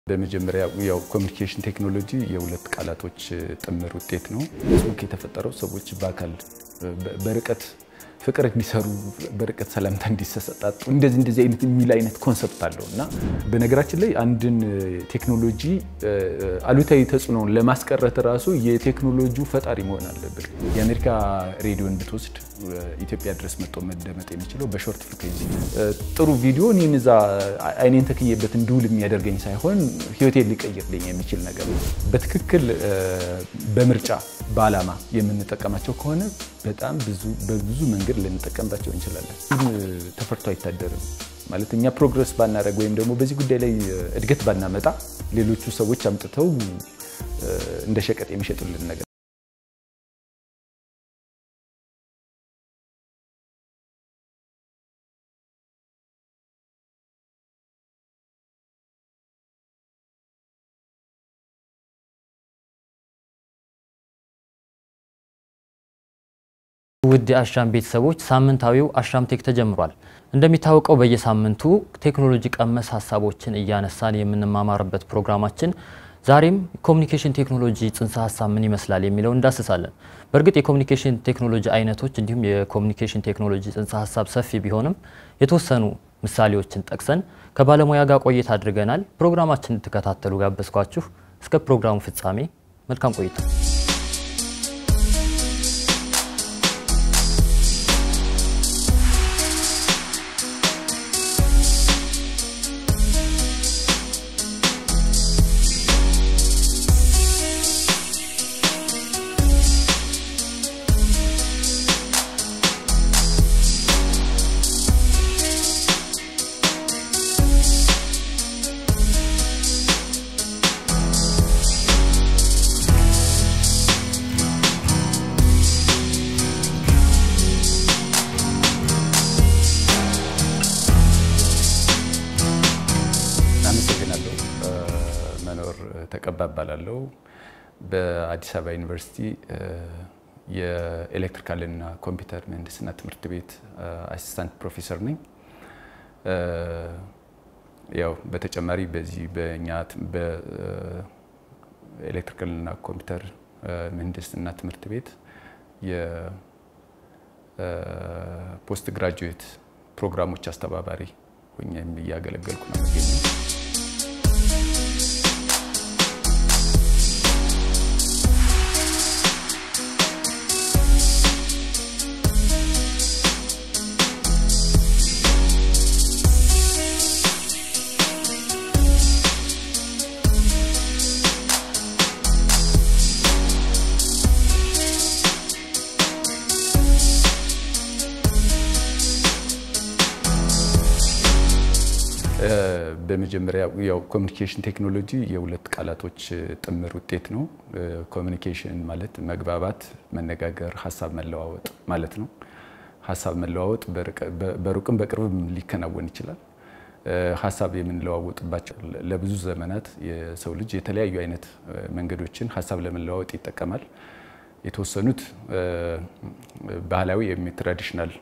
በመጀመሪያ ያው ኮሚኒኬሽን ቴክኖሎጂ የሁለት ቃላቶች ጥምር ውጤት ነው። ፌስቡክ የተፈጠረው ሰዎች በአካል በርቀት ፍቅር እንዲሰሩ በርቀት ሰላምታ እንዲሰጣጡ እንደዚህ እንደዚህ አይነት የሚል አይነት ኮንሰፕት አለው እና በነገራችን ላይ አንድን ቴክኖሎጂ አሉታዊ ተጽዕኖውን ለማስቀረት ራሱ የቴክኖሎጂው ፈጣሪ መሆን አለብን። የአሜሪካ ሬዲዮን ብትወስድ ኢትዮጵያ ድረስ መጥቶ መደመጥ የሚችለው በሾርት ፍሪኩዌንሲ ጥሩ ቪዲዮ እኔን እዛ አይኔን ተክዬበት እንድውል የሚያደርገኝ ሳይሆን ህይወቴን ሊቀይርልኝ የሚችል ነገር ነው። በትክክል በምርጫ በዓላማ የምንጠቀማቸው ከሆነ በጣም ብዙ በብዙ መንገድ ልንጠቀምባቸው እንችላለን። ተፈርቶ አይታደርም ማለት እኛ ፕሮግረስ ባናደረግ ወይም ደግሞ በዚህ ጉዳይ ላይ እድገት ባናመጣ ሌሎቹ ሰዎች አምጥተው እንደ ሸቀጥ የሚሸጡልን ነገር ውድ የአሻም ቤተሰቦች ሳምንታዊው አሻም ቴክ ተጀምሯል። እንደሚታወቀው በየሳምንቱ ቴክኖሎጂ ቀመስ ሀሳቦችን እያነሳን የምንማማርበት ፕሮግራማችን ዛሬም ኮሚኒኬሽን ቴክኖሎጂ ጽንሰ ሀሳብ ምን ይመስላል የሚለው እንዳስሳለን። በእርግጥ የኮሚኒኬሽን ቴክኖሎጂ አይነቶች እንዲሁም የኮሚኒኬሽን ቴክኖሎጂ ጽንሰ ሀሳብ ሰፊ ቢሆንም የተወሰኑ ምሳሌዎችን ጠቅሰን ከባለሙያ ጋር ቆይታ አድርገናል። ፕሮግራማችን እንድትከታተሉ ጋበዝኳችሁ። እስከ ፕሮግራሙ ፍጻሜ መልካም ቆይታ። አመሰግናለሁ። መኖር ተቀባ እባላለሁ። በአዲስ አበባ ዩኒቨርሲቲ የኤሌክትሪካልና ኮምፒውተር ምህንድስና ትምህርት ቤት አሲስታንት ፕሮፌሰር ነኝ። ያው በተጨማሪ በዚህ በእኛ በኤሌክትሪካልና ኮምፒውተር ምህንድስና ትምህርት ቤት የፖስት ግራጁዌት ፕሮግራሞች አስተባባሪ ሆኜም እያገለገልኩ ነው የሚገኘው። በመጀመሪያ ያው ኮሚኒኬሽን ቴክኖሎጂ የሁለት ቃላቶች ጥምር ውጤት ነው። ኮሚኒኬሽን ማለት መግባባት፣ መነጋገር፣ ሀሳብ መለዋወጥ ማለት ነው። ሀሳብ መለዋወጥ በሩቅም በቅርብም ሊከናወን ይችላል። ሀሳብ የምንለዋወጥባቸው ለብዙ ዘመናት የሰው ልጅ የተለያዩ አይነት መንገዶችን ሀሳብ ለመለዋወጥ ይጠቀማል። የተወሰኑት ባህላዊ ወይም ትራዲሽናል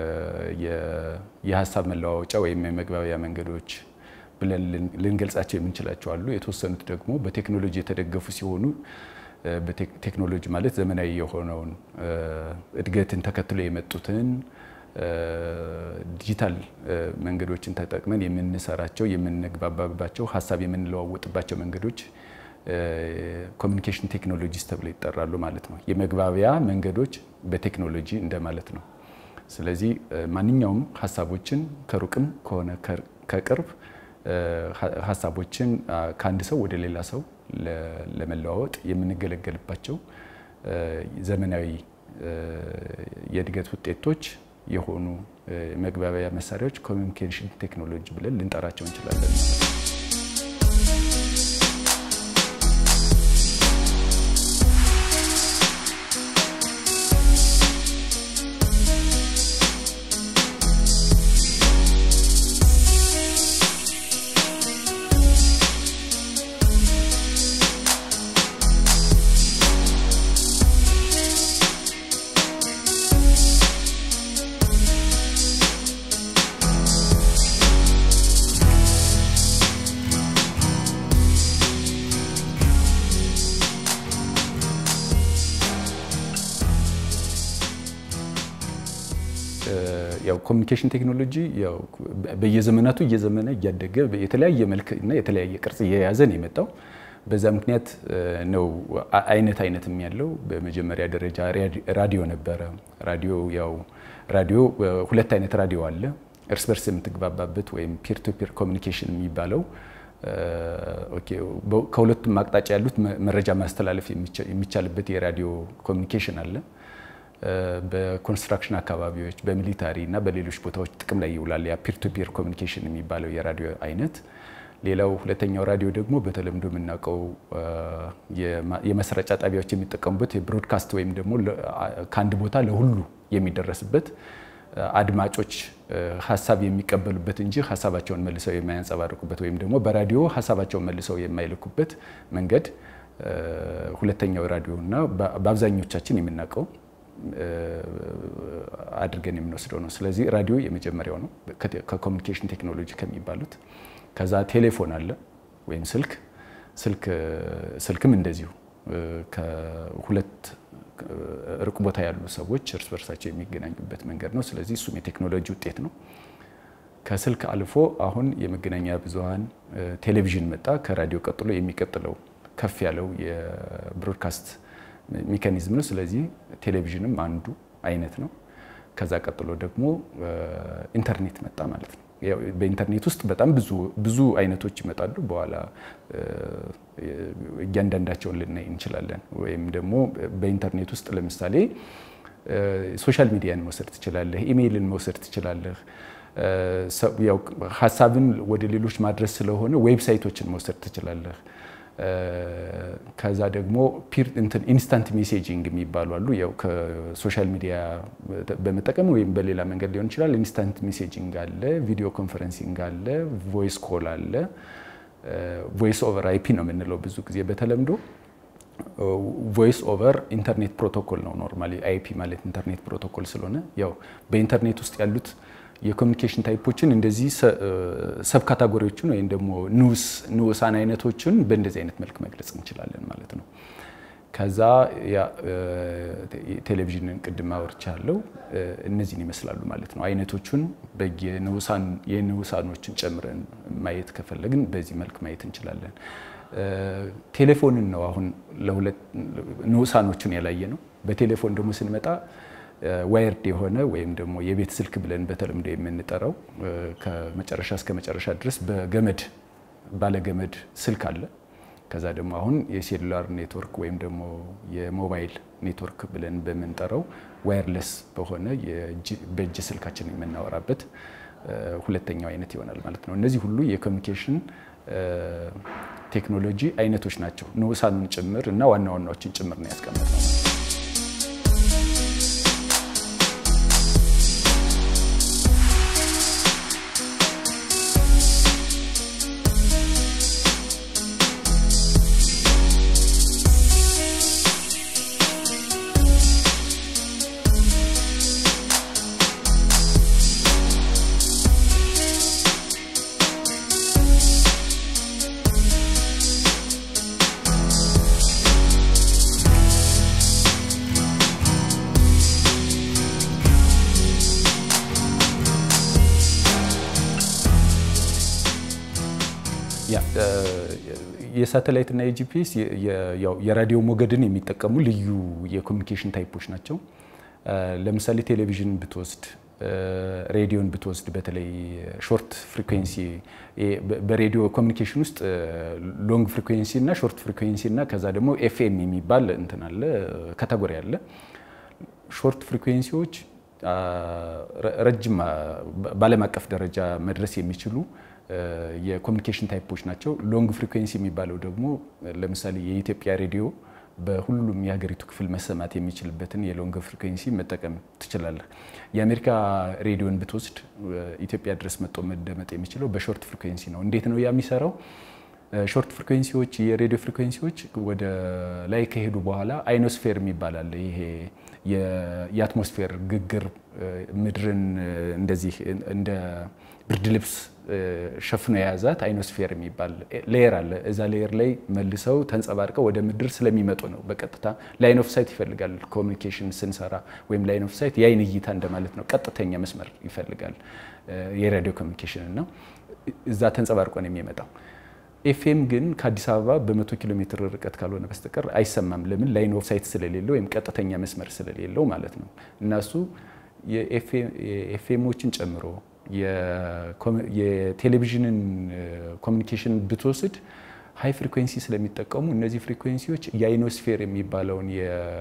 የሀሳብ መለዋወጫ ወይም የመግባቢያ መንገዶች ብለን ልንገልጻቸው የምንችላቸው አሉ። የተወሰኑት ደግሞ በቴክኖሎጂ የተደገፉ ሲሆኑ ቴክኖሎጂ ማለት ዘመናዊ የሆነውን እድገትን ተከትሎ የመጡትን ዲጂታል መንገዶችን ተጠቅመን የምንሰራቸው የምንግባባባቸው ሀሳብ የምንለዋወጥባቸው መንገዶች ኮሚኒኬሽን ቴክኖሎጂስ ተብለው ይጠራሉ ማለት ነው። የመግባቢያ መንገዶች በቴክኖሎጂ እንደማለት ነው። ስለዚህ ማንኛውም ሀሳቦችን ከሩቅም ከሆነ ከቅርብ ሀሳቦችን ከአንድ ሰው ወደ ሌላ ሰው ለመለዋወጥ የምንገለገልባቸው ዘመናዊ የእድገት ውጤቶች የሆኑ መግባቢያ መሳሪያዎች ኮሚኒኬሽን ቴክኖሎጂ ብለን ልንጠራቸው እንችላለን ማለት ነው። ያው ኮሚኒኬሽን ቴክኖሎጂ ያው በየዘመናቱ እየዘመነ እያደገ የተለያየ መልክ እና የተለያየ ቅርጽ እየያዘ ነው የመጣው። በዛ ምክንያት ነው አይነት አይነትም ያለው። በመጀመሪያ ደረጃ ራዲዮ ነበረ። ራዲዮ ያው ራዲዮ ሁለት አይነት ራዲዮ አለ። እርስ በርስ የምትግባባበት ወይም ፒር ቱ ፒር ኮሚኒኬሽን የሚባለው ከሁለቱም አቅጣጫ ያሉት መረጃ ማስተላለፍ የሚቻልበት የራዲዮ ኮሚኒኬሽን አለ። በኮንስትራክሽን አካባቢዎች፣ በሚሊታሪ እና በሌሎች ቦታዎች ጥቅም ላይ ይውላል። ያ ፒር ቱ ፒር ኮሚኒኬሽን የሚባለው የራዲዮ አይነት። ሌላው ሁለተኛው ራዲዮ ደግሞ በተለምዶ የምናውቀው የማሰራጫ ጣቢያዎች የሚጠቀሙበት የብሮድካስት ወይም ደግሞ ከአንድ ቦታ ለሁሉ የሚደረስበት አድማጮች ሀሳብ የሚቀበሉበት እንጂ ሀሳባቸውን መልሰው የማያንጸባርቁበት ወይም ደግሞ በራዲዮ ሀሳባቸውን መልሰው የማይልኩበት መንገድ ሁለተኛው ራዲዮ እና በአብዛኞቻችን የምናውቀው አድርገን የምንወስደው ነው። ስለዚህ ራዲዮ የመጀመሪያው ነው ከኮሚኒኬሽን ቴክኖሎጂ ከሚባሉት። ከዛ ቴሌፎን አለ ወይም ስልክ ስልክ ስልክም እንደዚሁ ከሁለት ሩቅ ቦታ ያሉ ሰዎች እርስ በርሳቸው የሚገናኙበት መንገድ ነው። ስለዚህ እሱም የቴክኖሎጂ ውጤት ነው። ከስልክ አልፎ አሁን የመገናኛ ብዙኃን ቴሌቪዥን መጣ። ከራዲዮ ቀጥሎ የሚቀጥለው ከፍ ያለው የብሮድካስት ሜካኒዝም ነው። ስለዚህ ቴሌቪዥንም አንዱ አይነት ነው። ከዛ ቀጥሎ ደግሞ ኢንተርኔት መጣ ማለት ነው። በኢንተርኔት ውስጥ በጣም ብዙ ብዙ አይነቶች ይመጣሉ። በኋላ እያንዳንዳቸውን ልናይ እንችላለን። ወይም ደግሞ በኢንተርኔት ውስጥ ለምሳሌ ሶሻል ሚዲያን መውሰድ ትችላለህ፣ ኢሜይልን መውሰድ ትችላለህ። ያው ሀሳብን ወደ ሌሎች ማድረስ ስለሆነ ዌብሳይቶችን መውሰድ ትችላለህ። ከዛ ደግሞ ፒር እንትን ኢንስታንት ሜሴጂንግ የሚባሉ አሉ። ያው ከሶሻል ሚዲያ በመጠቀም ወይም በሌላ መንገድ ሊሆን ይችላል። ኢንስታንት ሜሴጂንግ አለ፣ ቪዲዮ ኮንፈረንሲንግ አለ፣ ቮይስ ኮል አለ። ቮይስ ኦቨር አይፒ ነው የምንለው ብዙ ጊዜ በተለምዶ ቮይስ ኦቨር ኢንተርኔት ፕሮቶኮል ነው። ኖርማሊ አይፒ ማለት ኢንተርኔት ፕሮቶኮል ስለሆነ ያው በኢንተርኔት ውስጥ ያሉት የኮሚኒኬሽን ታይፖችን እንደዚህ ሰብ ካታጎሪዎችን ወይም ደግሞ ንዑስ ንዑሳን አይነቶችን በእንደዚህ አይነት መልክ መግለጽ እንችላለን ማለት ነው። ከዛ ቴሌቪዥንን ቅድም አውርቻለሁ። እነዚህን ይመስላሉ ማለት ነው። አይነቶቹን በየንዑሳን የንዑሳኖችን ጨምረን ማየት ከፈለግን በዚህ መልክ ማየት እንችላለን። ቴሌፎንን ነው አሁን ለሁለት ንዑሳኖቹን ያላየ ነው። በቴሌፎን ደግሞ ስንመጣ ዋይርድ የሆነ ወይም ደግሞ የቤት ስልክ ብለን በተለምዶ የምንጠራው ከመጨረሻ እስከ መጨረሻ ድረስ በገመድ ባለገመድ ስልክ አለ። ከዛ ደግሞ አሁን የሴሉላር ኔትወርክ ወይም ደግሞ የሞባይል ኔትወርክ ብለን በምንጠራው ዋየርለስ በሆነ በእጅ ስልካችን የምናወራበት ሁለተኛው አይነት ይሆናል ማለት ነው። እነዚህ ሁሉ የኮሚኒኬሽን ቴክኖሎጂ አይነቶች ናቸው። ንዑሳኑን ጭምር እና ዋና ዋናዎችን ጭምር ነው ያስቀመጥነው። የሳተላይት እና የጂፒኤስ የራዲዮ ሞገድን የሚጠቀሙ ልዩ የኮሚኒኬሽን ታይፖች ናቸው። ለምሳሌ ቴሌቪዥን ብትወስድ፣ ሬዲዮን ብትወስድ በተለይ ሾርት ፍሪኩዌንሲ በሬዲዮ ኮሚኒኬሽን ውስጥ ሎንግ ፍሪኩዌንሲ እና ሾርት ፍሪኩዌንሲ እና ከዛ ደግሞ ኤፍኤም የሚባል እንትን አለ ካታጎሪ አለ። ሾርት ፍሪኩዌንሲዎች ረጅም በዓለም አቀፍ ደረጃ መድረስ የሚችሉ የኮሚኒኬሽን ታይፖች ናቸው። ሎንግ ፍሪኩዌንሲ የሚባለው ደግሞ ለምሳሌ የኢትዮጵያ ሬዲዮ በሁሉም የሀገሪቱ ክፍል መሰማት የሚችልበትን የሎንግ ፍሪኩዌንሲ መጠቀም ትችላለህ። የአሜሪካ ሬዲዮን ብትወስድ ኢትዮጵያ ድረስ መጥቶ መደመጥ የሚችለው በሾርት ፍሪኩዌንሲ ነው። እንዴት ነው ያ የሚሰራው? ሾርት ፍሪኩዌንሲዎች የሬዲዮ ፍሪኩዌንሲዎች ወደ ላይ ከሄዱ በኋላ አይኖስፌር የሚባል አለ። ይሄ የአትሞስፌር ግግር ምድርን እንደዚህ እንደ ብርድ ልብስ ሸፍኖ የያዛት አይኖስፌር የሚባል ሌየር አለ። እዛ ሌየር ላይ መልሰው ተንጸባርቀው ወደ ምድር ስለሚመጡ ነው። በቀጥታ ላይን ኦፍ ሳይት ይፈልጋል። ኮሚኒኬሽን ስንሰራ ወይም ላይን ኦፍ ሳይት የአይን እይታ እንደማለት ነው። ቀጥተኛ መስመር ይፈልጋል የሬዲዮ ኮሚኒኬሽን እና እዛ ተንጸባርቆ ነው የሚመጣው። ኤፍኤም ግን ከአዲስ አበባ በመቶ ኪሎ ሜትር ርቀት ካልሆነ በስተቀር አይሰማም። ለምን? ላይን ኦፍ ሳይት ስለሌለው ወይም ቀጥተኛ መስመር ስለሌለው ማለት ነው። እና እሱ የኤፍኤሞችን ጨምሮ የቴሌቪዥንን ኮሚኒኬሽን ብትወስድ ሃይ ፍሪኩዌንሲ ስለሚጠቀሙ እነዚህ ፍሪኩዌንሲዎች የአይኖስፌር የሚባለውን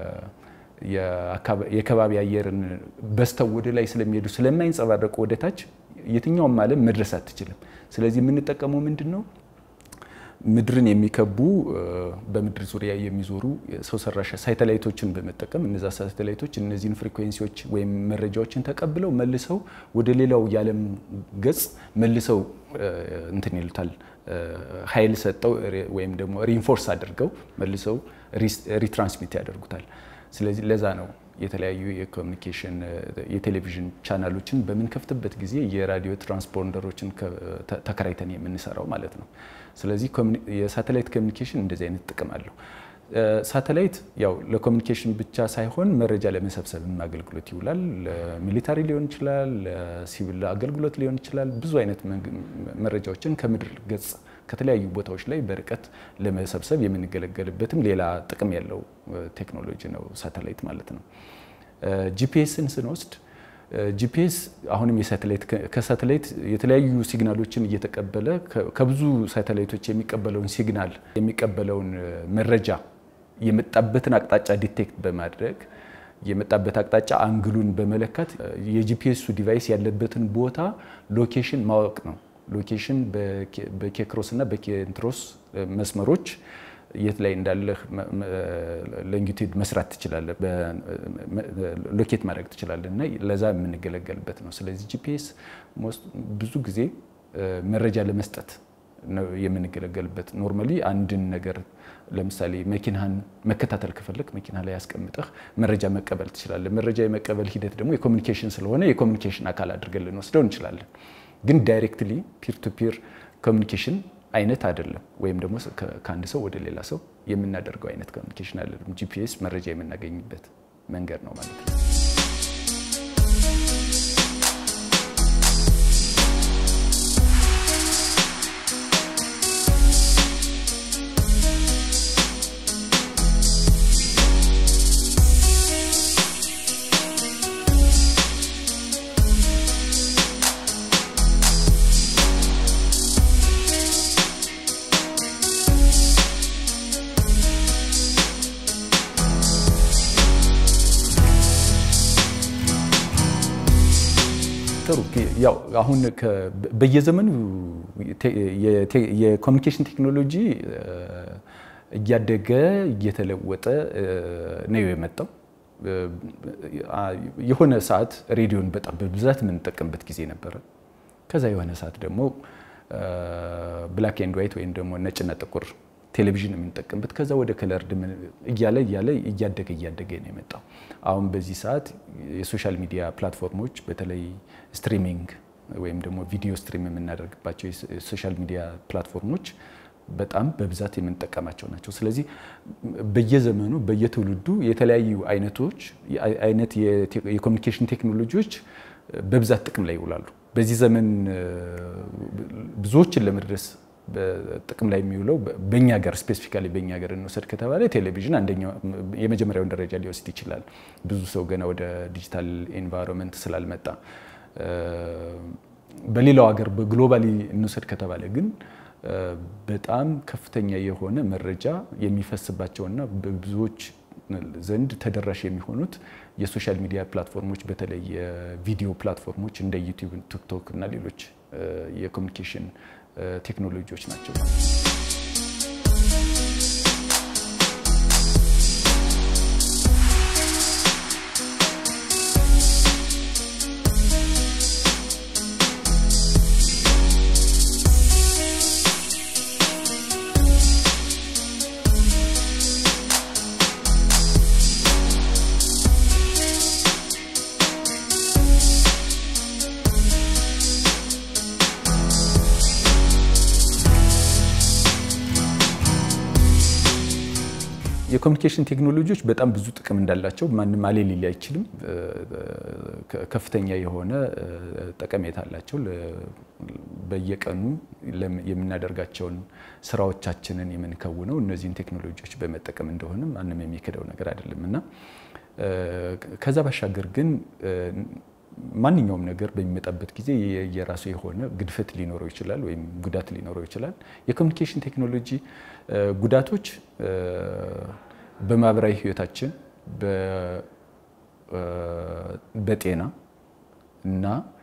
የከባቢ አየርን በስተው ወደ ላይ ስለሚሄዱ ስለማይንጸባረቁ ወደ ታች የትኛውም ዓለም መድረስ አትችልም። ስለዚህ የምንጠቀመው ምንድን ነው? ምድርን የሚከቡ በምድር ዙሪያ የሚዞሩ ሰው ሰራሽ ሳተላይቶችን በመጠቀም እነዛ ሳተላይቶች እነዚህን ፍሪኩዌንሲዎች ወይም መረጃዎችን ተቀብለው መልሰው ወደ ሌላው የዓለም ገጽ መልሰው እንትን ይሉታል ኃይል ሰጠው ወይም ደግሞ ሪንፎርስ አድርገው መልሰው ሪትራንስሚት ያደርጉታል። ስለዚህ ለዛ ነው የተለያዩ የኮሚኒኬሽን የቴሌቪዥን ቻናሎችን በምንከፍትበት ጊዜ የራዲዮ ትራንስፖንደሮችን ተከራይተን የምንሰራው ማለት ነው። ስለዚህ የሳተላይት ኮሚኒኬሽን እንደዚህ አይነት ጥቅም አለው። ሳተላይት ያው ለኮሚኒኬሽን ብቻ ሳይሆን መረጃ ለመሰብሰብም አገልግሎት ይውላል። ለሚሊታሪ ሊሆን ይችላል፣ ለሲቪል አገልግሎት ሊሆን ይችላል። ብዙ አይነት መረጃዎችን ከምድር ገጽ ከተለያዩ ቦታዎች ላይ በርቀት ለመሰብሰብ የምንገለገልበትም ሌላ ጥቅም ያለው ቴክኖሎጂ ነው ሳተላይት ማለት ነው። ጂፒኤስን ስንወስድ ጂፒኤስ አሁንም የሳተላይት ከሳተላይት የተለያዩ ሲግናሎችን እየተቀበለ ከብዙ ሳተላይቶች የሚቀበለውን ሲግናል የሚቀበለውን መረጃ የመጣበትን አቅጣጫ ዲቴክት በማድረግ የመጣበት አቅጣጫ አንግሉን በመለካት የጂፒኤሱ ዲቫይስ ያለበትን ቦታ ሎኬሽን ማወቅ ነው። ሎኬሽን በኬክሮስ እና በኬንትሮስ መስመሮች የት ላይ እንዳለህ ሎንጊቱድ መስራት ትችላለህ፣ ሎኬት ማድረግ ትችላለህ እና ለዛ የምንገለገልበት ነው። ስለዚህ ጂፒኤስ ብዙ ጊዜ መረጃ ለመስጠት ነው የምንገለገልበት። ኖርማሊ አንድን ነገር ለምሳሌ መኪናህን መከታተል ከፈለግ መኪና ላይ ያስቀምጠህ መረጃ መቀበል ትችላለህ። መረጃ የመቀበል ሂደት ደግሞ የኮሚኒኬሽን ስለሆነ የኮሚኒኬሽን አካል አድርገን ልንወስደው እንችላለን። ግን ዳይሬክትሊ ፒር ቱ ፒር ኮሚኒኬሽን አይነት አይደለም። ወይም ደግሞ ከአንድ ሰው ወደ ሌላ ሰው የምናደርገው አይነት ኮሚኒኬሽን አይደለም። ጂፒኤስ መረጃ የምናገኝበት መንገድ ነው ማለት ነው። ጥሩ ያው አሁን በየዘመኑ የኮሚኒኬሽን ቴክኖሎጂ እያደገ እየተለወጠ ነው የመጣው። የሆነ ሰዓት ሬዲዮን በጣም በብዛት የምንጠቀምበት ጊዜ ነበረ። ከዛ የሆነ ሰዓት ደግሞ ብላክ ኤንድ ዋይት ወይም ደግሞ ነጭና ጥቁር ቴሌቪዥን የምንጠቀምበት ከዛ ወደ ከለርድ እያለ እያለ እያደገ እያደገ ነው የመጣው። አሁን በዚህ ሰዓት የሶሻል ሚዲያ ፕላትፎርሞች በተለይ ስትሪሚንግ ወይም ደግሞ ቪዲዮ ስትሪም የምናደርግባቸው የሶሻል ሚዲያ ፕላትፎርሞች በጣም በብዛት የምንጠቀማቸው ናቸው። ስለዚህ በየዘመኑ በየትውልዱ የተለያዩ አይነቶች አይነት የኮሚኒኬሽን ቴክኖሎጂዎች በብዛት ጥቅም ላይ ይውላሉ። በዚህ ዘመን ብዙዎችን ለመድረስ በጥቅም ላይ የሚውለው በእኛ ሀገር ስፔሲፊካሊ በእኛ ሀገር እንወሰድ ከተባለ ቴሌቪዥን አንደኛው የመጀመሪያውን ደረጃ ሊወስድ ይችላል። ብዙ ሰው ገና ወደ ዲጂታል ኤንቫይሮንመንት ስላልመጣ። በሌላው ሀገር በግሎባሊ እንውሰድ ከተባለ ግን በጣም ከፍተኛ የሆነ መረጃ የሚፈስባቸውና በብዙዎች ዘንድ ተደራሽ የሚሆኑት የሶሻል ሚዲያ ፕላትፎርሞች በተለይ የቪዲዮ ፕላትፎርሞች እንደ ዩቲዩብ፣ ቲክቶክ እና ሌሎች የኮሚኒኬሽን ቴክኖሎጂዎች ናቸው። የኮሚኒኬሽን ቴክኖሎጂዎች በጣም ብዙ ጥቅም እንዳላቸው ማንም አሌ ሊል አይችልም። ከፍተኛ የሆነ ጠቀሜታ አላቸው። በየቀኑ የምናደርጋቸውን ስራዎቻችንን የምንከውነው እነዚህን ቴክኖሎጂዎች በመጠቀም እንደሆነ ማንም የሚክደው ነገር አይደለም እና ከዛ ባሻገር ግን ማንኛውም ነገር በሚመጣበት ጊዜ የራሱ የሆነ ግድፈት ሊኖረው ይችላል ወይም ጉዳት ሊኖረው ይችላል። የኮሚኒኬሽን ቴክኖሎጂ ጉዳቶች በማህበራዊ ህይወታችን፣ በጤና እና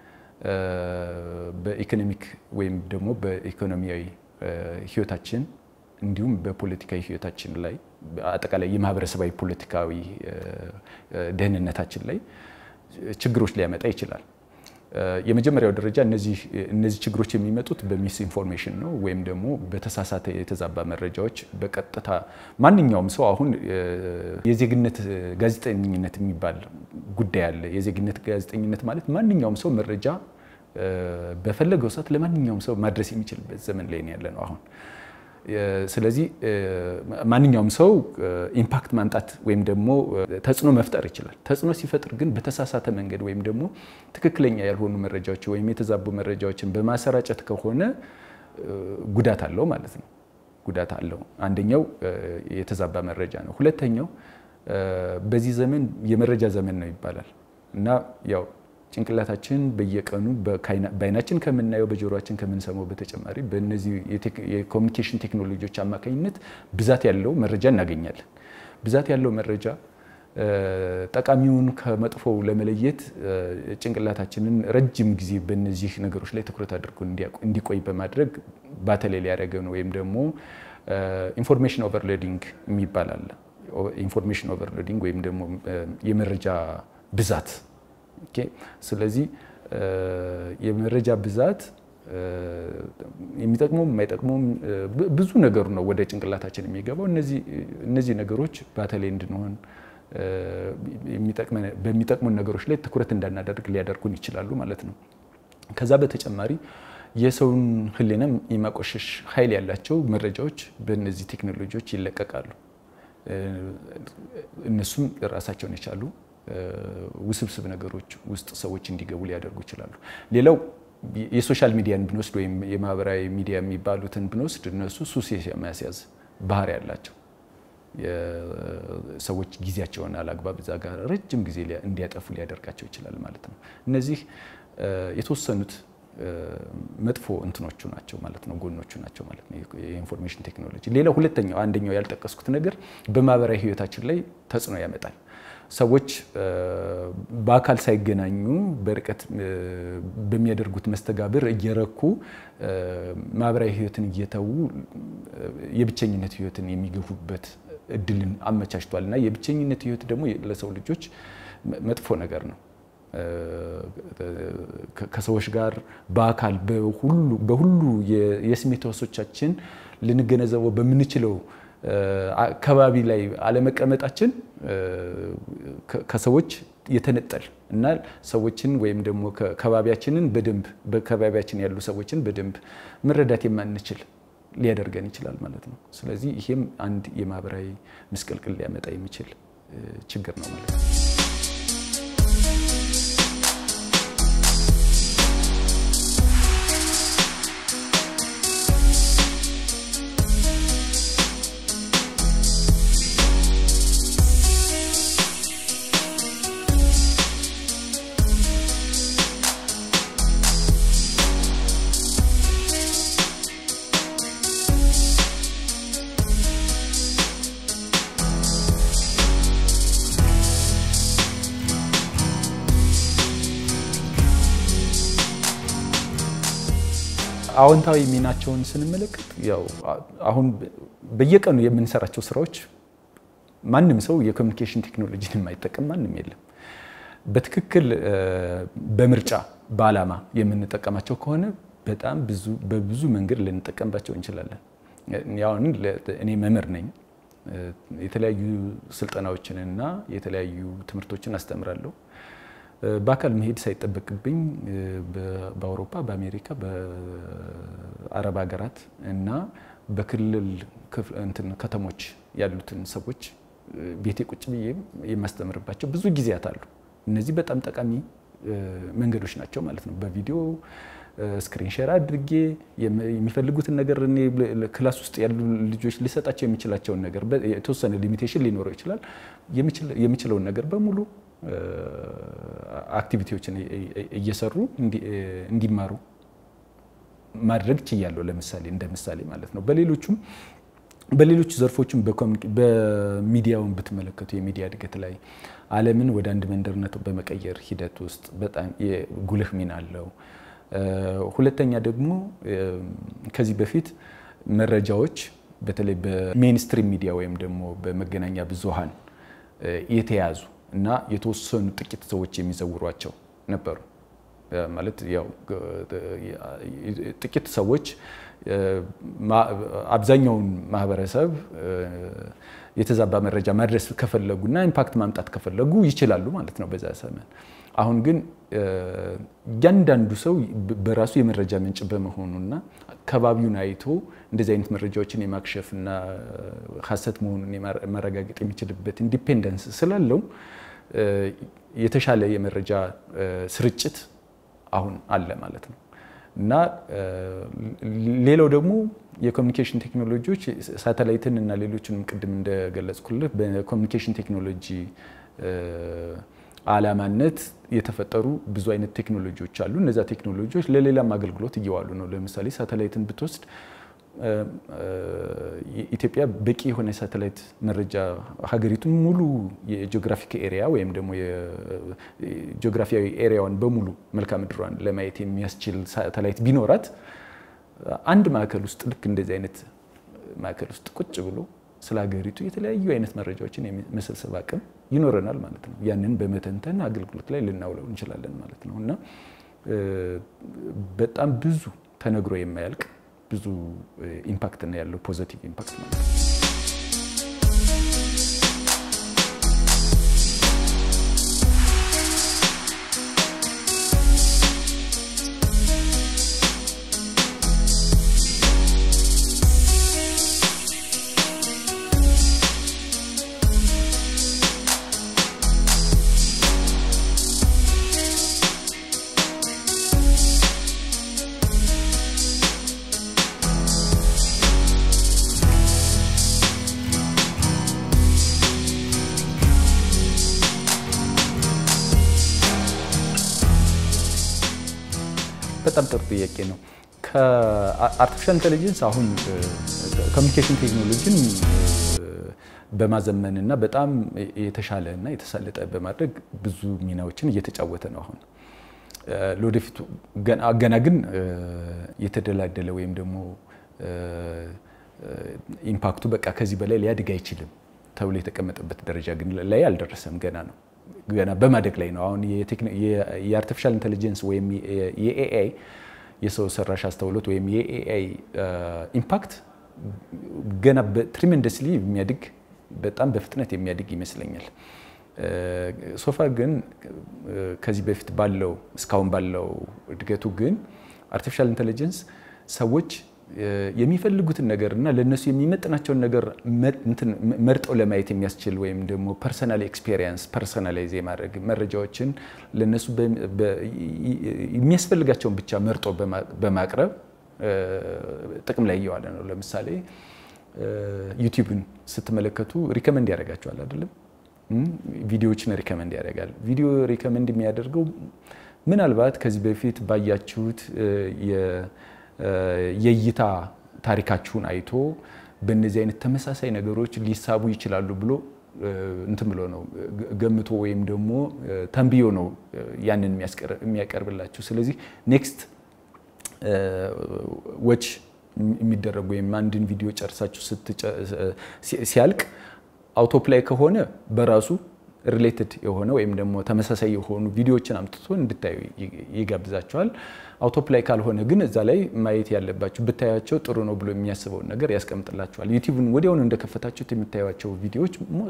በኢኮኖሚክ ወይም ደግሞ በኢኮኖሚያዊ ህይወታችን እንዲሁም በፖለቲካዊ ህይወታችን ላይ አጠቃላይ የማህበረሰባዊ ፖለቲካዊ ደህንነታችን ላይ ችግሮች ሊያመጣ ይችላል። የመጀመሪያው ደረጃ እነዚህ እነዚህ ችግሮች የሚመጡት በሚስ ኢንፎርሜሽን ነው ወይም ደግሞ በተሳሳተ የተዛባ መረጃዎች በቀጥታ ማንኛውም ሰው አሁን የዜግነት ጋዜጠኝነት የሚባል ጉዳይ አለ። የዜግነት ጋዜጠኝነት ማለት ማንኛውም ሰው መረጃ በፈለገው ሰዓት ለማንኛውም ሰው ማድረስ የሚችልበት ዘመን ላይ ያለ ነው አሁን። ስለዚህ ማንኛውም ሰው ኢምፓክት ማምጣት ወይም ደግሞ ተጽዕኖ መፍጠር ይችላል። ተጽዕኖ ሲፈጥር ግን በተሳሳተ መንገድ ወይም ደግሞ ትክክለኛ ያልሆኑ መረጃዎች ወይም የተዛቡ መረጃዎችን በማሰራጨት ከሆነ ጉዳት አለው ማለት ነው። ጉዳት አለው። አንደኛው የተዛባ መረጃ ነው። ሁለተኛው በዚህ ዘመን የመረጃ ዘመን ነው ይባላል እና ያው ጭንቅላታችን በየቀኑ በአይናችን ከምናየው በጆሮችን ከምንሰማው በተጨማሪ በእነዚህ የኮሚኒኬሽን ቴክኖሎጂዎች አማካኝነት ብዛት ያለው መረጃ እናገኛለን። ብዛት ያለው መረጃ ጠቃሚውን ከመጥፎው ለመለየት ጭንቅላታችንን ረጅም ጊዜ በእነዚህ ነገሮች ላይ ትኩረት አድርጎ እንዲቆይ በማድረግ ባተላይ ሊያደርገው ነው ወይም ደግሞ ኢንፎርሜሽን ኦቨርሎዲንግ የሚባል አለ። ኢንፎርሜሽን ኦቨርሎዲንግ ወይም ደግሞ የመረጃ ብዛት ስለዚህ የመረጃ ብዛት የሚጠቅመውም የማይጠቅመውም ብዙ ነገሩ ነው ወደ ጭንቅላታችን የሚገባው። እነዚህ ነገሮች በተለይ እንድንሆን በሚጠቅሙን ነገሮች ላይ ትኩረት እንዳናደርግ ሊያደርጉን ይችላሉ ማለት ነው። ከዛ በተጨማሪ የሰውን ሕሊናም የማቆሸሽ ኃይል ያላቸው መረጃዎች በእነዚህ ቴክኖሎጂዎች ይለቀቃሉ። እነሱም ራሳቸውን የቻሉ ውስብስብ ነገሮች ውስጥ ሰዎች እንዲገቡ ሊያደርጉ ይችላሉ። ሌላው የሶሻል ሚዲያን ብንወስድ ወይም የማህበራዊ ሚዲያ የሚባሉትን ብንወስድ እነሱ ሱስ የማስያዝ ባህሪ ያላቸው ሰዎች ጊዜያቸውን አላግባብ እዛ ጋር ረጅም ጊዜ እንዲያጠፉ ሊያደርጋቸው ይችላል ማለት ነው። እነዚህ የተወሰኑት መጥፎ እንትኖቹ ናቸው ማለት ነው፣ ጎኖቹ ናቸው ማለት ነው የኢንፎርሜሽን ቴክኖሎጂ። ሌላው ሁለተኛው አንደኛው ያልጠቀስኩት ነገር በማህበራዊ ህይወታችን ላይ ተጽዕኖ ያመጣል። ሰዎች በአካል ሳይገናኙ በርቀት በሚያደርጉት መስተጋብር እየረኩ ማህበራዊ ህይወትን እየተዉ የብቸኝነት ህይወትን የሚገፉበት እድልን አመቻችቷል እና የብቸኝነት ህይወት ደግሞ ለሰው ልጆች መጥፎ ነገር ነው። ከሰዎች ጋር በአካል በሁሉ የስሜት ህዋሶቻችን ልንገነዘበው በምንችለው አካባቢ ላይ አለመቀመጣችን ከሰዎች የተነጠል እና ሰዎችን ወይም ደግሞ ከባቢያችንን በደንብ በከባቢያችን ያሉ ሰዎችን በደንብ መረዳት የማንችል ሊያደርገን ይችላል ማለት ነው። ስለዚህ ይሄም አንድ የማህበራዊ ምስቅልቅል ሊያመጣ የሚችል ችግር ነው ማለት ነው። አዎንታዊ ሚናቸውን ስንመለከት ያው አሁን በየቀኑ የምንሰራቸው ስራዎች ማንም ሰው የኮሚኒኬሽን ቴክኖሎጂን የማይጠቀም ማንም የለም። በትክክል በምርጫ በዓላማ የምንጠቀማቸው ከሆነ በጣም ብዙ በብዙ መንገድ ልንጠቀምባቸው እንችላለን። ያሁን እኔ መምህር ነኝ። የተለያዩ ስልጠናዎችንና የተለያዩ ትምህርቶችን አስተምራለሁ። በአካል መሄድ ሳይጠበቅብኝ በአውሮፓ፣ በአሜሪካ፣ በአረብ ሀገራት እና በክልል ከተሞች ያሉትን ሰዎች ቤቴ ቁጭ ብዬ የማስተምርባቸው ብዙ ጊዜያት አሉ። እነዚህ በጣም ጠቃሚ መንገዶች ናቸው ማለት ነው። በቪዲዮ ስክሪን ሼር አድርጌ የሚፈልጉትን ነገር እኔ ክላስ ውስጥ ያሉ ልጆች ሊሰጣቸው የሚችላቸውን ነገር የተወሰነ ሊሚቴሽን ሊኖረው ይችላል። የሚችለውን ነገር በሙሉ አክቲቪቲዎችን እየሰሩ እንዲማሩ ማድረግ ችያለሁ። ለምሳሌ እንደ ምሳሌ ማለት ነው። በሌሎቹም በሌሎቹ ዘርፎችም በሚዲያውን ብትመለከቱ የሚዲያ እድገት ላይ ዓለምን ወደ አንድ መንደርነት በመቀየር ሂደት ውስጥ በጣም ጉልህ ሚና አለው። ሁለተኛ ደግሞ ከዚህ በፊት መረጃዎች በተለይ በሜንስትሪም ሚዲያ ወይም ደግሞ በመገናኛ ብዙሃን የተያዙ እና የተወሰኑ ጥቂት ሰዎች የሚዘውሯቸው ነበሩ። ማለት ያው ጥቂት ሰዎች አብዛኛውን ማህበረሰብ የተዛባ መረጃ ማድረስ ከፈለጉና ኢምፓክት ማምጣት ከፈለጉ ይችላሉ ማለት ነው በዛ ዘመን። አሁን ግን እያንዳንዱ ሰው በራሱ የመረጃ ምንጭ በመሆኑና ከባቢውን አይቶ እንደዚህ አይነት መረጃዎችን የማክሸፍና ሀሰት መሆኑን ማረጋገጥ የሚችልበት ኢንዲፔንደንስ ስላለው የተሻለ የመረጃ ስርጭት አሁን አለ ማለት ነው። እና ሌላው ደግሞ የኮሚኒኬሽን ቴክኖሎጂዎች ሳተላይትን እና ሌሎችንም ቅድም እንደገለጽኩልህ በኮሚኒኬሽን ቴክኖሎጂ አላማነት የተፈጠሩ ብዙ አይነት ቴክኖሎጂዎች አሉ። እነዚያ ቴክኖሎጂዎች ለሌላም አገልግሎት እየዋሉ ነው። ለምሳሌ ሳተላይትን ብትወስድ ኢትዮጵያ በቂ የሆነ የሳተላይት መረጃ ሀገሪቱን ሙሉ የጂኦግራፊክ ኤሪያ ወይም ደግሞ የጂኦግራፊያዊ ኤሪያዋን በሙሉ መልክዓ ምድሯን ለማየት የሚያስችል ሳተላይት ቢኖራት አንድ ማዕከል ውስጥ ልክ እንደዚህ አይነት ማዕከል ውስጥ ቁጭ ብሎ ስለ ሀገሪቱ የተለያዩ አይነት መረጃዎችን የመሰብሰብ አቅም ይኖረናል ማለት ነው። ያንን በመተንተን አገልግሎት ላይ ልናውለው እንችላለን ማለት ነው እና በጣም ብዙ ተነግሮ የማያልቅ ብዙ ኢምፓክት ነው ያለው ፖዘቲቭ ኢምፓክት ማለት ነው። በጣም ጥሩ ጥያቄ ነው። ከአርቲፊሻል ኢንቴሊጀንስ አሁን ኮሚኒኬሽን ቴክኖሎጂን በማዘመን እና በጣም የተሻለ እና የተሳለጠ በማድረግ ብዙ ሚናዎችን እየተጫወተ ነው። አሁን ለወደፊቱ ገና ግን የተደላደለ ወይም ደግሞ ኢምፓክቱ በቃ ከዚህ በላይ ሊያድግ አይችልም ተብሎ የተቀመጠበት ደረጃ ግን ላይ አልደረሰም። ገና ነው ገና በማደግ ላይ ነው። አሁን የአርቲፊሻል ኢንቴሊጀንስ ወይም የኤአይ የሰው ሰራሽ አስተውሎት ወይም የኤአይ ኢምፓክት ገና በትሪሜንደስሊ የሚያድግ በጣም በፍጥነት የሚያድግ ይመስለኛል። ሶፋ ግን ከዚህ በፊት ባለው እስካሁን ባለው እድገቱ ግን አርቲፊሻል ኢንቴሊጀንስ ሰዎች የሚፈልጉትን ነገር እና ለእነሱ የሚመጥናቸውን ነገር መርጠው ለማየት የሚያስችል ወይም ደግሞ ፐርሰናል ኤክስፔሪየንስ ፐርሰናላይዝ የማድረግ መረጃዎችን ለእነሱ የሚያስፈልጋቸውን ብቻ መርጦ በማቅረብ ጥቅም ላይ እየዋለ ነው። ለምሳሌ ዩቲዩብን ስትመለከቱ ሪከመንድ ያደርጋቸዋል አይደለም? ቪዲዮዎችን ሪከመንድ ያደርጋል። ቪዲዮ ሪከመንድ የሚያደርገው ምናልባት ከዚህ በፊት ባያችሁት የእይታ ታሪካችሁን አይቶ በእነዚህ አይነት ተመሳሳይ ነገሮች ሊሳቡ ይችላሉ ብሎ እንትን ብሎ ነው ገምቶ ወይም ደግሞ ተንብዮ ነው ያንን የሚያቀርብላችሁ። ስለዚህ ኔክስት ወች የሚደረጉ ወይም አንድን ቪዲዮ ጨርሳችሁ ሲያልቅ አውቶፕላይ ከሆነ በራሱ ሪሌትድ የሆነ ወይም ደግሞ ተመሳሳይ የሆኑ ቪዲዮዎችን አምጥቶ እንድታዩ ይጋብዛቸዋል። አውቶፕላይ ካልሆነ ግን እዛ ላይ ማየት ያለባችሁ ብታያቸው ጥሩ ነው ብሎ የሚያስበውን ነገር ያስቀምጥላችኋል። ዩቲዩብን ወዲያውኑ እንደከፈታችሁት የምታዩቸው ቪዲዮዎች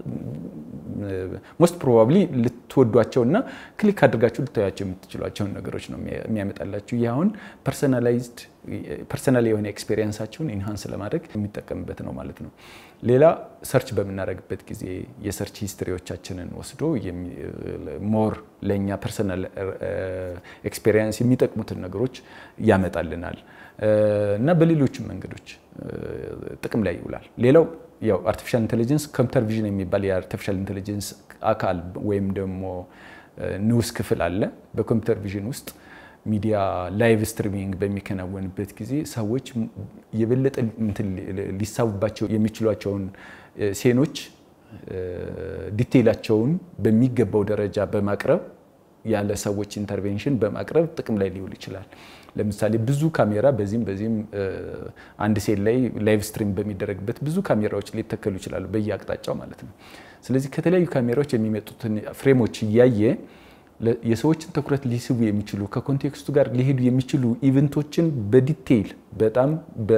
ሞስት ፕሮባብሊ ልትወዷቸው እና ክሊክ አድርጋችሁ ልታያቸው የምትችሏቸውን ነገሮች ነው የሚያመጣላችሁ። ይህ አሁን ፐርሰናላይዝድ ፐርሰናል የሆነ ኤክስፔሪየንሳችሁን ኢንሃንስ ለማድረግ የሚጠቀምበት ነው ማለት ነው። ሌላ ሰርች በምናደርግበት ጊዜ የሰርች ሂስትሪዎቻችንን ወስዶ ሞር ለእኛ ፐርሰናል ኤክስፔሪየንስ የሚጠቅሙትን ነገሮች ያመጣልናል እና በሌሎችም መንገዶች ጥቅም ላይ ይውላል። ሌላው ያው አርቲፊሻል ኢንቴሊጀንስ ኮምፒውተር ቪዥን የሚባል የአርቲፊሻል ኢንቴሊጀንስ አካል ወይም ደግሞ ንዑስ ክፍል አለ። በኮምፒውተር ቪዥን ውስጥ ሚዲያ ላይቭ ስትሪሚንግ በሚከናወንበት ጊዜ ሰዎች የበለጠ ሊሳቡባቸው የሚችሏቸውን ሴኖች ዲቴይላቸውን በሚገባው ደረጃ በማቅረብ ያለ ሰዎች ኢንተርቬንሽን በማቅረብ ጥቅም ላይ ሊውል ይችላል። ለምሳሌ ብዙ ካሜራ በዚህም በዚህም አንድ ሴል ላይ ላይቭ ስትሪም በሚደረግበት ብዙ ካሜራዎች ሊተከሉ ይችላሉ፣ በየአቅጣጫው ማለት ነው። ስለዚህ ከተለያዩ ካሜራዎች የሚመጡትን ፍሬሞች እያየ የሰዎችን ትኩረት ሊስቡ የሚችሉ ከኮንቴክስቱ ጋር ሊሄዱ የሚችሉ ኢቨንቶችን በዲቴይል በጣም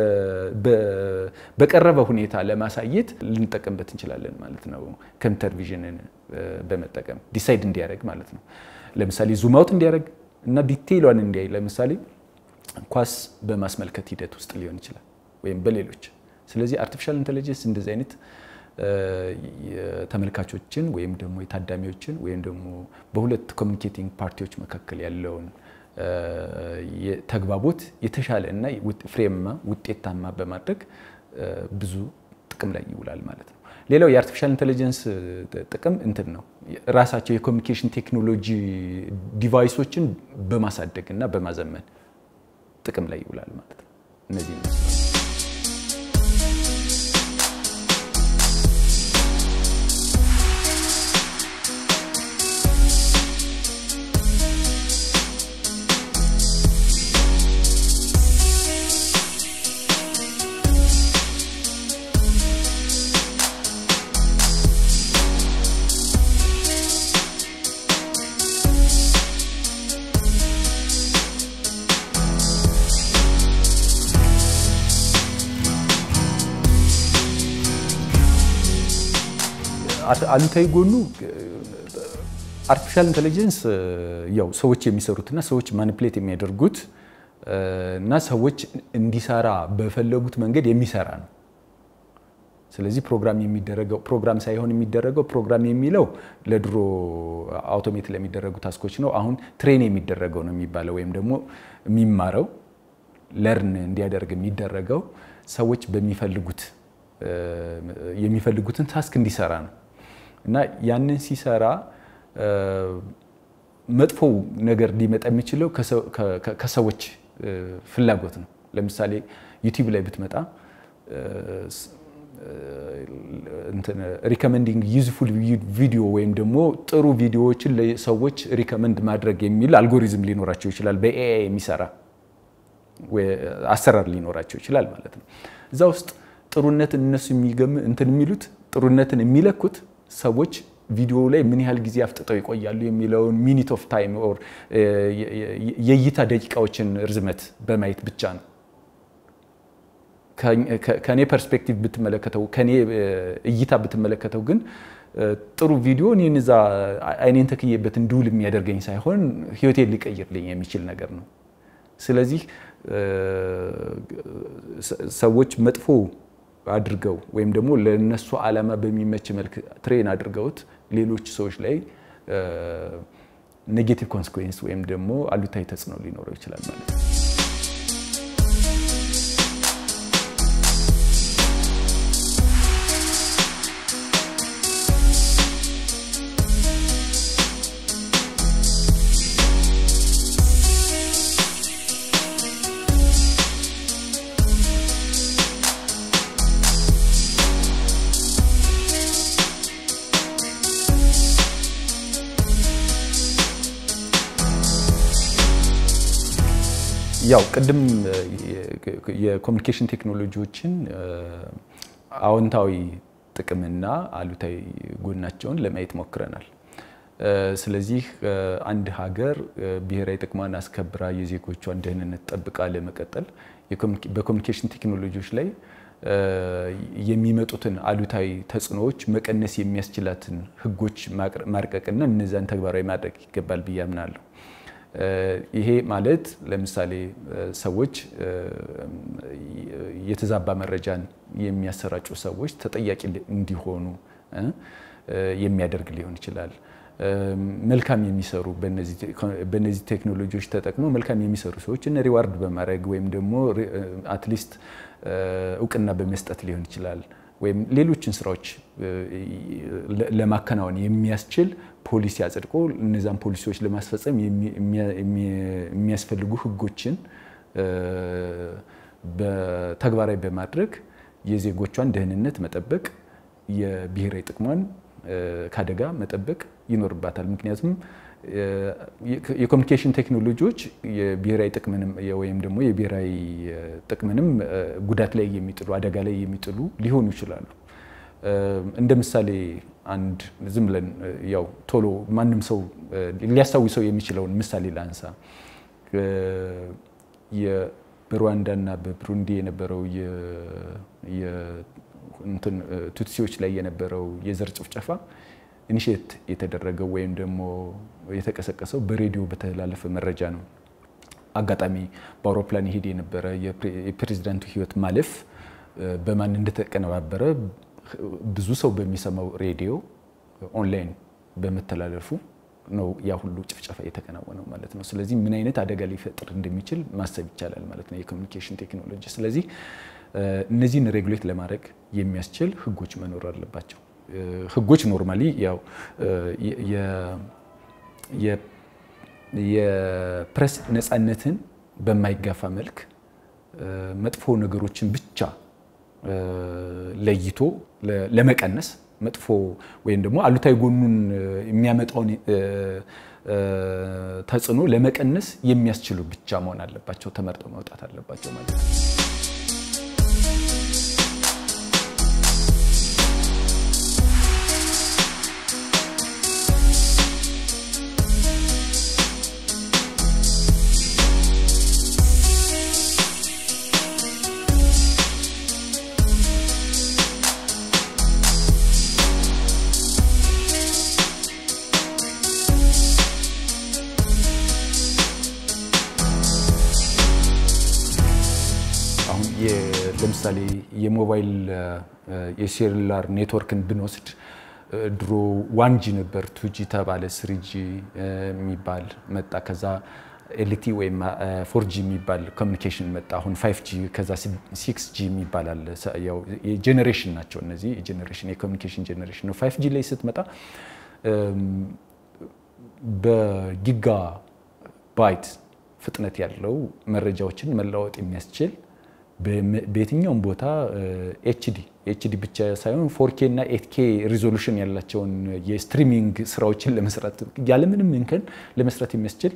በቀረበ ሁኔታ ለማሳየት ልንጠቀምበት እንችላለን ማለት ነው። ኮምፒውተር ቪዥንን በመጠቀም ዲሳይድ እንዲያደርግ ማለት ነው። ለምሳሌ ዙም አውት እንዲያደርግ እና ዲቴይሏን እንዲያይ ለምሳሌ ኳስ በማስመልከት ሂደት ውስጥ ሊሆን ይችላል ወይም በሌሎች። ስለዚህ አርቲፊሻል ኢንቴሊጀንስ እንደዚህ አይነት ተመልካቾችን ወይም ደግሞ የታዳሚዎችን ወይም ደግሞ በሁለት ኮሚኒኬቲንግ ፓርቲዎች መካከል ያለውን ተግባቦት የተሻለ እና ፍሬማ ውጤታማ በማድረግ ብዙ ጥቅም ላይ ይውላል ማለት ነው። ሌላው የአርቲፊሻል ኢንቴሊጀንስ ጥቅም እንትን ነው ራሳቸው የኮሚኒኬሽን ቴክኖሎጂ ዲቫይሶችን በማሳደግ እና በማዘመን ጥቅም ላይ ይውላል ማለት ነው። እነዚህ አሉታዊ ጎኑ አርቲፊሻል ኢንቴሊጀንስ ያው ሰዎች የሚሰሩትና ሰዎች ማኒፕሌት የሚያደርጉት እና ሰዎች እንዲሰራ በፈለጉት መንገድ የሚሰራ ነው። ስለዚህ ፕሮግራም የሚደረገው ፕሮግራም ሳይሆን የሚደረገው ፕሮግራም የሚለው ለድሮ አውቶሜት ለሚደረጉ ታስኮች ነው። አሁን ትሬን የሚደረገው ነው የሚባለው ወይም ደግሞ የሚማረው ለርን እንዲያደርግ የሚደረገው ሰዎች በሚፈልጉት የሚፈልጉትን ታስክ እንዲሰራ ነው እና ያንን ሲሰራ መጥፎው ነገር ሊመጣ የሚችለው ከሰዎች ፍላጎት ነው። ለምሳሌ ዩቲዩብ ላይ ብትመጣ ሪከመንዲንግ ዩዝፉል ቪዲዮ ወይም ደግሞ ጥሩ ቪዲዮዎችን ለሰዎች ሪከመንድ ማድረግ የሚል አልጎሪዝም ሊኖራቸው ይችላል። በኤአይ የሚሰራ አሰራር ሊኖራቸው ይችላል ማለት ነው። እዛ ውስጥ ጥሩነትን እነሱ የሚገም እንትን የሚሉት ጥሩነትን የሚለኩት ሰዎች ቪዲዮ ላይ ምን ያህል ጊዜ አፍጥጠው ይቆያሉ የሚለውን ሚኒት ኦፍ ታይም ኦር የእይታ ደቂቃዎችን ርዝመት በማየት ብቻ ነው። ከኔ ፐርስፔክቲቭ ብትመለከተው ከኔ እይታ ብትመለከተው ግን ጥሩ ቪዲዮ እኔን እዛ አይኔን ተክዬበት እንድውል የሚያደርገኝ ሳይሆን ሕይወቴን ሊቀይርልኝ የሚችል ነገር ነው። ስለዚህ ሰዎች መጥፎ አድርገው ወይም ደግሞ ለነሱ ዓላማ በሚመች መልክ ትሬን አድርገውት ሌሎች ሰዎች ላይ ኔጌቲቭ ኮንስኩዌንስ ወይም ደግሞ አሉታዊ ተጽዕኖ ሊኖረው ይችላል ማለት ነው። ያው ቅድም የኮሚኒኬሽን ቴክኖሎጂዎችን አዎንታዊ ጥቅምና አሉታዊ ጎናቸውን ለማየት ሞክረናል። ስለዚህ አንድ ሀገር ብሔራዊ ጥቅሟን አስከብራ የዜጎቿን ደህንነት ጠብቃ ለመቀጠል በኮሚኒኬሽን ቴክኖሎጂዎች ላይ የሚመጡትን አሉታዊ ተጽዕኖዎች መቀነስ የሚያስችላትን ሕጎች ማርቀቅና እነዛን ተግባራዊ ማድረግ ይገባል ብዬ አምናለሁ። ይሄ ማለት ለምሳሌ ሰዎች የተዛባ መረጃን የሚያሰራጩ ሰዎች ተጠያቂ እንዲሆኑ የሚያደርግ ሊሆን ይችላል። መልካም የሚሰሩ በእነዚህ ቴክኖሎጂዎች ተጠቅመው መልካም የሚሰሩ ሰዎችን ሪዋርድ በማድረግ ወይም ደግሞ አትሊስት እውቅና በመስጠት ሊሆን ይችላል። ወይም ሌሎችን ስራዎች ለማከናወን የሚያስችል ፖሊሲ አጽድቆ እነዛን ፖሊሲዎች ለማስፈጸም የሚያስፈልጉ ህጎችን ተግባራዊ በማድረግ የዜጎቿን ደህንነት መጠበቅ፣ የብሔራዊ ጥቅሟን ከአደጋ መጠበቅ ይኖርባታል። ምክንያቱም የኮሚኒኬሽን ቴክኖሎጂዎች የብሔራዊ ጥቅምንም ወይም ደግሞ የብሔራዊ ጥቅምንም ጉዳት ላይ የሚጥሉ አደጋ ላይ የሚጥሉ ሊሆኑ ይችላሉ። እንደ ምሳሌ አንድ ዝም ብለን ያው ቶሎ ማንም ሰው ሊያስታውሰው የሚችለውን ምሳሌ ላንሳ። በሩዋንዳና በብሩንዲ የነበረው ቱትሲዎች ላይ የነበረው የዘር ጭፍጨፋ ኢኒሼት የተደረገው ወይም ደግሞ የተቀሰቀሰው በሬዲዮ በተላለፈ መረጃ ነው። አጋጣሚ በአውሮፕላን ይሄድ የነበረ የፕሬዚዳንቱ ህይወት ማለፍ በማን እንደተቀነባበረ ብዙ ሰው በሚሰማው ሬዲዮ ኦንላይን በመተላለፉ ነው ያ ሁሉ ጭፍጨፋ የተከናወነው ማለት ነው። ስለዚህ ምን አይነት አደጋ ሊፈጥር እንደሚችል ማሰብ ይቻላል ማለት ነው የኮሚኒኬሽን ቴክኖሎጂ። ስለዚህ እነዚህን ሬጉሌት ለማድረግ የሚያስችል ህጎች መኖር አለባቸው። ህጎች ኖርማሊ ያው የፕሬስ ነፃነትን በማይጋፋ መልክ መጥፎ ነገሮችን ብቻ ለይቶ ለመቀነስ መጥፎ ወይም ደግሞ አሉታዊ ጎኑን የሚያመጣውን ተጽዕኖ ለመቀነስ የሚያስችሉ ብቻ መሆን አለባቸው፣ ተመርጠው መውጣት አለባቸው ማለት ነው። ለምሳሌ የሞባይል የሴሉላር ኔትወርክን ብንወስድ ድሮ ዋንጂ ነበር፣ ቱጂ ተባለ፣ ስሪጂ የሚባል መጣ። ከዛ ኤልቲ ወይም ፎርጂ የሚባል ኮሚኒኬሽን መጣ። አሁን ፋይቭ ጂ ከዛ ሲክስ ጂ የሚባል አለ። ያው የጄኔሬሽን ናቸው እነዚህ የጄኔሬሽን የኮሚኒኬሽን ጄኔሬሽን ነው። ፋይቭ ጂ ላይ ስትመጣ በጊጋ ባይት ፍጥነት ያለው መረጃዎችን መለዋወጥ የሚያስችል በየትኛውም ቦታ ኤችዲ ኤችዲ ብቻ ሳይሆን ፎርኬ እና ኤትኬ ሪዞሉሽን ያላቸውን የስትሪሚንግ ስራዎችን ለመስራት ያለምንም እንከን ለመስራት የሚያስችል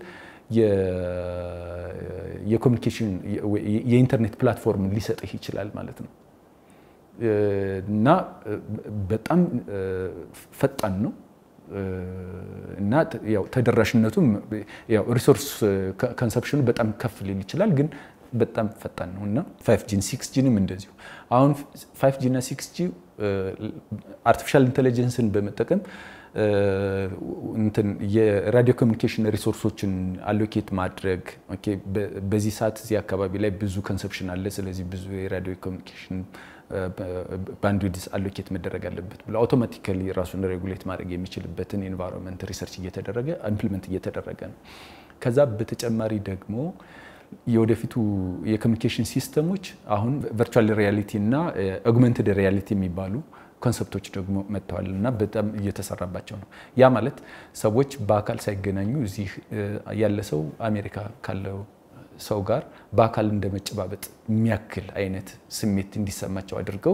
የኮሚኒኬሽን የኢንተርኔት ፕላትፎርም ሊሰጥህ ይችላል ማለት ነው እና በጣም ፈጣን ነው እና ያው ተደራሽነቱም ያው ሪሶርስ ኮንሰፕሽኑ በጣም ከፍ ሊል ይችላል ግን በጣም ፈጣን ነው እና ፋይቭ ጂን ሲክስ ጂንም እንደዚሁ። አሁን ፋይቭ ጂ እና ሲክስ ጂ አርቲፊሻል ኢንቴሊጀንስን በመጠቀም እንትን የራዲዮ ኮሚኒኬሽን ሪሶርሶችን አሎኬት ማድረግ በዚህ ሰዓት እዚህ አካባቢ ላይ ብዙ ኮንሰፕሽን አለ፣ ስለዚህ ብዙ የራዲዮ ኮሚኒኬሽን ባንድዊድስ አሎኬት መደረግ አለበት ብሎ አውቶማቲካሊ ራሱን ሬጉሌት ማድረግ የሚችልበትን ኤንቫይሮንመንት ሪሰርች እየተደረገ ኢምፕሊመንት እየተደረገ ነው። ከዛ በተጨማሪ ደግሞ የወደፊቱ የኮሚኒኬሽን ሲስተሞች አሁን ቨርቹዋል ሪያሊቲ እና ኦግመንትድ ሪያሊቲ የሚባሉ ኮንሰፕቶች ደግሞ መጥተዋል እና በጣም እየተሰራባቸው ነው። ያ ማለት ሰዎች በአካል ሳይገናኙ እዚህ ያለ ሰው አሜሪካ ካለው ሰው ጋር በአካል እንደ መጨባበጥ የሚያክል አይነት ስሜት እንዲሰማቸው አድርገው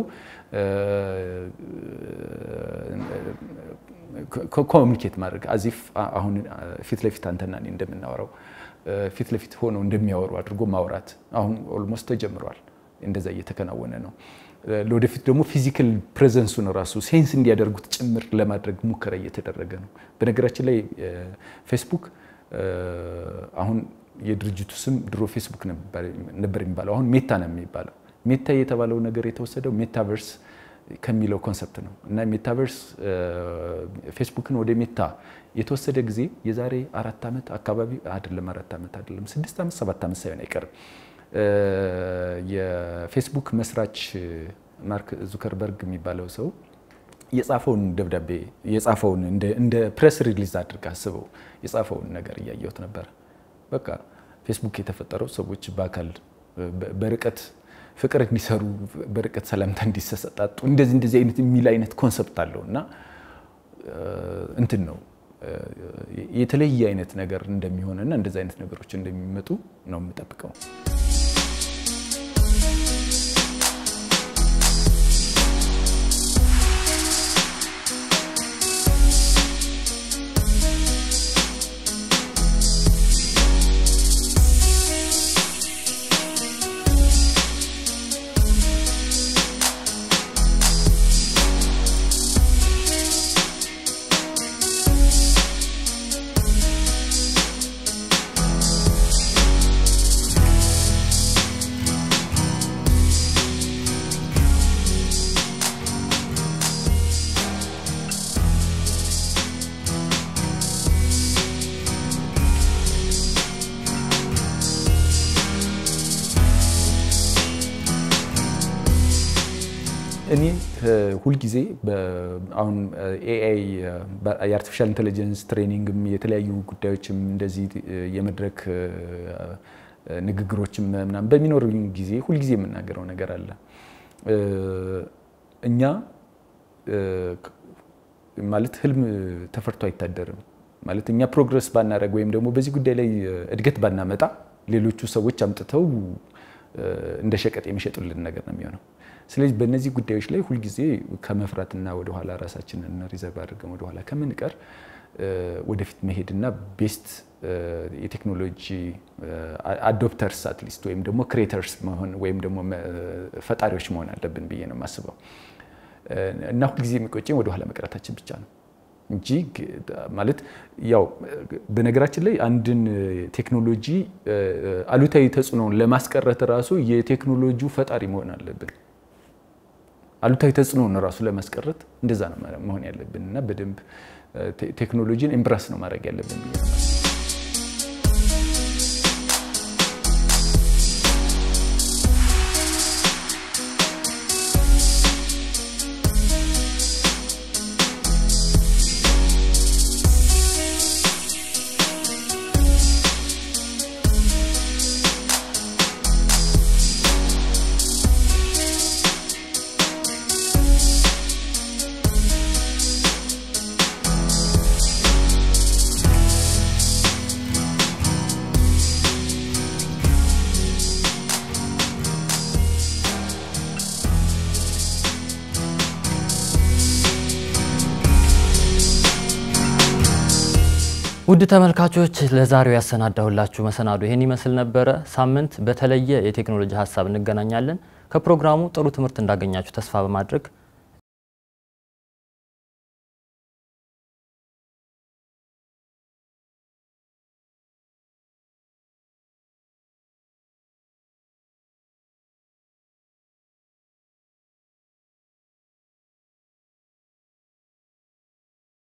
ኮሚኒኬት ማድረግ አዚፍ አሁን ፊት ለፊት አንተና እኔ እንደምናወራው ፊት ለፊት ሆነው እንደሚያወሩ አድርጎ ማውራት አሁን ኦልሞስት ተጀምሯል። እንደዛ እየተከናወነ ነው። ለወደፊት ደግሞ ፊዚካል ፕሬዘንሱን ራሱ ሴንስ እንዲያደርጉት ጭምር ለማድረግ ሙከራ እየተደረገ ነው። በነገራችን ላይ ፌስቡክ አሁን የድርጅቱ ስም ድሮ ፌስቡክ ነበር የሚባለው፣ አሁን ሜታ ነው የሚባለው። ሜታ የተባለው ነገር የተወሰደው ሜታቨርስ ከሚለው ኮንሰፕት ነው እና ሜታቨርስ ፌስቡክን ወደ ሜታ የተወሰደ ጊዜ የዛሬ አራት ዓመት አካባቢ አይደለም፣ አራት ዓመት አይደለም፣ ስድስት ዓመት ሰባት ዓመት ሳይሆን አይቀርም። የፌስቡክ መስራች ማርክ ዙከርበርግ የሚባለው ሰው የጻፈውን ደብዳቤ የጻፈውን እንደ ፕሬስ ሪሊዝ አድርጋ አስበው የጻፈውን ነገር እያየሁት ነበር። በቃ ፌስቡክ የተፈጠረው ሰዎች በአካል በርቀት ፍቅር እንዲሰሩ በርቀት ሰላምታ እንዲሰጣጡ እንደዚህ እንደዚህ አይነት የሚል አይነት ኮንሰፕት አለው እና እንትን ነው የተለየ አይነት ነገር እንደሚሆንና እንደዚህ አይነት ነገሮች እንደሚመጡ ነው የምጠብቀው። እኔ ሁልጊዜ አሁን ኤአይ የአርቲፊሻል ኢንቴሊጀንስ ትሬኒንግም የተለያዩ ጉዳዮችም እንደዚህ የመድረክ ንግግሮችም ምናምን በሚኖሩኝ ጊዜ ሁልጊዜ የምናገረው ነገር አለ። እኛ ማለት ህልም ተፈርቶ አይታደርም። ማለት እኛ ፕሮግረስ ባናደረግ ወይም ደግሞ በዚህ ጉዳይ ላይ እድገት ባናመጣ ሌሎቹ ሰዎች አምጥተው እንደ ሸቀጥ የሚሸጡልን ነገር ነው የሚሆነው። ስለዚህ በእነዚህ ጉዳዮች ላይ ሁልጊዜ ከመፍራትና ወደኋላ ራሳችንን ሪዘርቭ አድርገን ወደኋላ ከምንቀር ወደፊት መሄድና ቤስት የቴክኖሎጂ አዶፕተርስ አትሊስት ወይም ደግሞ ክሬተርስ መሆን ወይም ደግሞ ፈጣሪዎች መሆን አለብን ብዬ ነው የማስበው እና ሁልጊዜ የሚቆጨኝ ወደኋላ መቅረታችን ብቻ ነው እንጂ ማለት ያው በነገራችን ላይ አንድን ቴክኖሎጂ አሉታዊ ተጽዕኖውን ለማስቀረት ራሱ የቴክኖሎጂው ፈጣሪ መሆን አለብን። አሉታዊ ተጽዕኖውን ራሱ ለማስቀረት እንደዛ ነው መሆን ያለብን እና በደንብ ቴክኖሎጂን ኤምብራስ ነው ማድረግ ያለብን ብዬ ነው። ውድ ተመልካቾች ለዛሬው ያሰናዳሁላችሁ መሰናዶ ይህን ይመስል ነበረ። ሳምንት በተለየ የቴክኖሎጂ ሀሳብ እንገናኛለን። ከፕሮግራሙ ጥሩ ትምህርት እንዳገኛችሁ ተስፋ በማድረግ